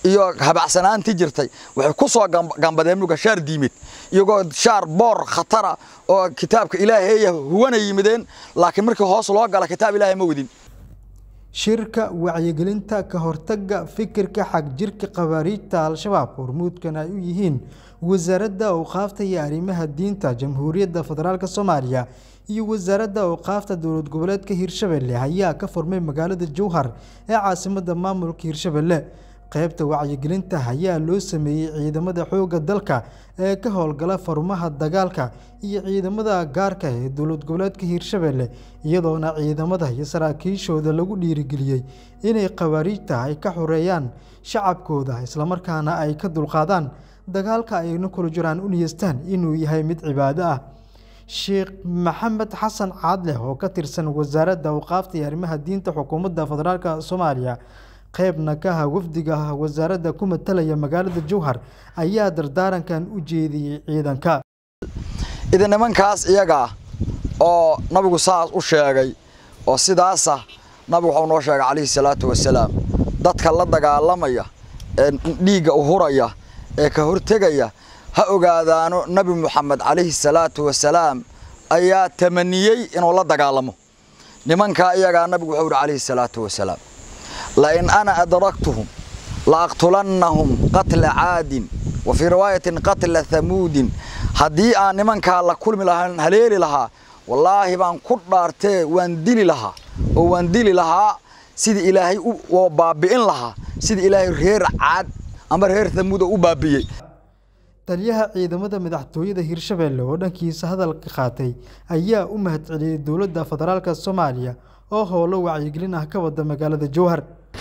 iyo habacsanaantii jirtay waxay ku soo gambadeen muga shaar diimid iyagoo shaar boor khatara oo kitaabka ilaaheeya huwana yimideen laakiin markii hoos loo gala kitaab ilaahay ma wadin shirka wacyigelinta ka hortagga fikirka xagjirka khawaariijta al-shabaab hormuudkan ay u yihiin wasaaradda awqaafta iyo arrimaha diinta jamhuuriyadda federaalk soomaaliya iyo wasaaradda awqaafta dowlad goboleedka hirshabelle ayaa ka furmay magaalada jowhar ee caasimadda maamulka hirshabelle qaybta wacyigelinta ayaa loo sameeyey ciidamada xoogga dalka ee ka howlgala farumaha dagaalka iyo ciidamada gaarka ee dowlad goboleedka hiirshabelle iyadoona ciidamada iyo saraakiishooda lagu dhiirigeliyey inay khawaariijta ay ka xoreeyaan shacabkooda islamarkaana ay ka dulqaadaan dagaalka ayna kula jiraan u niyeystaan inuu yahay mid cibaado ah sheekh maxamed xasan caadleh oo ka tirsan wasaaradda awqaafta iyo arrimaha diinta xukuumadda federaalk soomaaliya qaybna ka aha wafdiga wasaaradda ku matalaya magaalada jowhar ayaa dardaarankan u jeediyey ciidanka idin nimankaas iyaga ah oo nabigu saas u sheegay oo sidaasa nabigu waxau noo sheegay calayhi salaatu wasalaam dadka la dagaalamaya ee dhiigga u huraya ee ka hortegaya ha ogaadaano nebi moxamed calayhi salaatu wasalaam ayaa tamaniyey inuu la dagaalamo nimankaa iyagaa nabigu wuxuu yidhi calayhi salaatu wasalaam lain ana adraktuhum laaqtulannahum qatla caadin wa fii riwaayatin qatla hamuudin haddii aan nimankaa la kulmi lahaan haleeli lahaa wallaahi baan ku dhaartee waan dili lahaa oo waan dili lahaa sidii ilaahay oo baabi'in lahaa sidii ilaahay reer caad ama reer hamuuda u baabi'iyey taliyaha ciidamada madaxtooyada hiirshabelle oo dhankiisa hadalka qaatay ayaa u mahadceliyey dowladda federaalk soomaaliya oo howlo wacyigelin ah ka wada magaalada jowhar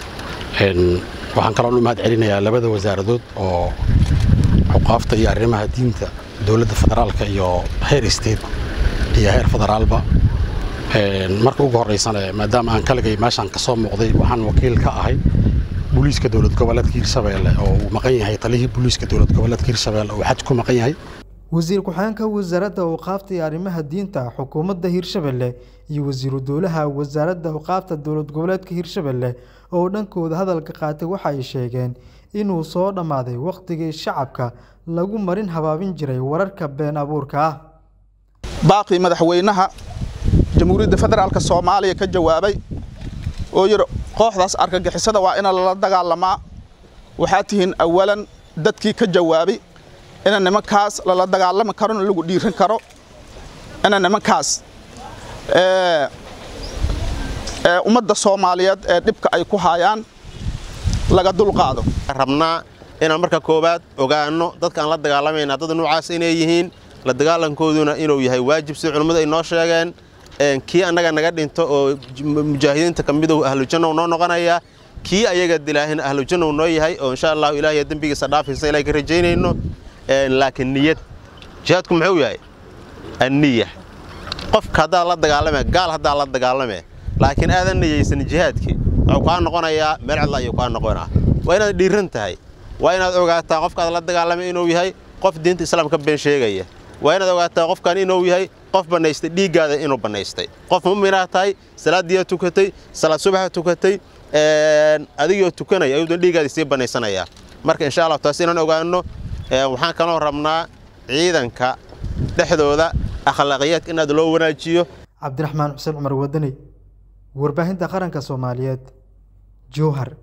waxaan kaloon u mahad celinayaa labada wasaaradood oo xuqaafta iyo arrimaha diinta dowladda federaalka iyo heer state iyo heer federaalba marka ugu horreysana maadaama aan kaligay meeshaan ka soo muuqday waxaan wakiil ka ahay booliiska dowlad goboleedka hiirshabeelle oo uu maqan yahay talihii booliiska dowlad goboleedka hiirshabeelle oo xaj ku maqan yahay wasiir ku-xigeenka wasaaradda awqaafta iyo arrimaha diinta xukuumadda hiirshabelle iyo wasiiru dowlaha wasaaradda awqaafta dowlad goboleedka hiirshabelle oo dhankooda hadalka qaatay waxa ay sheegeen inuu soo dhammaaday wakhtigii shacabka lagu marin habaabin jiray wararka been abuurka ah baaqii madaxweynaha jamhuuriyadda federaalk soomaaliya ka jawaabay oo yidhi kooxdaas argagixisada waa ina lala dagaalamaa waxaa tihiin awalan dadkii ka jawaabay ina nimankaas lala dagaalami karona lagu dhiiran karo ina nimankaas ummadda soomaaliyeed ee dhibka ay ku hayaan laga dulqaado rabnaa inaan marka koowaad ogaanno dadkaan la dagaalamayna dad noocaas inay yihiin la dagaalankooduna inuu yahay waajib sida culimmadu ay noo sheegeen kii annaga naga dhinto oo mujaahidiinta ka midow ahlujannow noo noqonaya kii ayaga dilaahin ahlujannow noo yahay oo insha allahu ilaahay dembigiisa dhaafaysa ilahay ka rajaynayno laakiin niyad jihaadku muxuu yahay anniya qofka haddaad la dagaalame gaal haddaad la dagaalame laakiin aadan niyeysan jihaadkii wuxuu kaa noqonayaa meel cidla ayuu kaa noqonaa waa inaad dhiiran tahay waa inaad ogaataa qofkaad la dagaalamay inuu yahay qof diinta islaamka been sheegaya waa inaad ogaataa qofkan inuu yahay qof bannaystay dhiiggaada inuu bannaystay qof mu'minaad tahay salaaddiiyaa tukatay salaad subaxa tukatay adigoo tukanaya ayuudan dhiiggaadii sii bannaysanayaa marka insha allah taas inaan ogaanno waxaan kaloo rabnaa ciidanka dhexdooda akhlaaqiyaadka inaad loo wanaajiyo cabdiraxmaan xuseen cumar wadani warbaahinta qaranka soomaaliyeed jowhar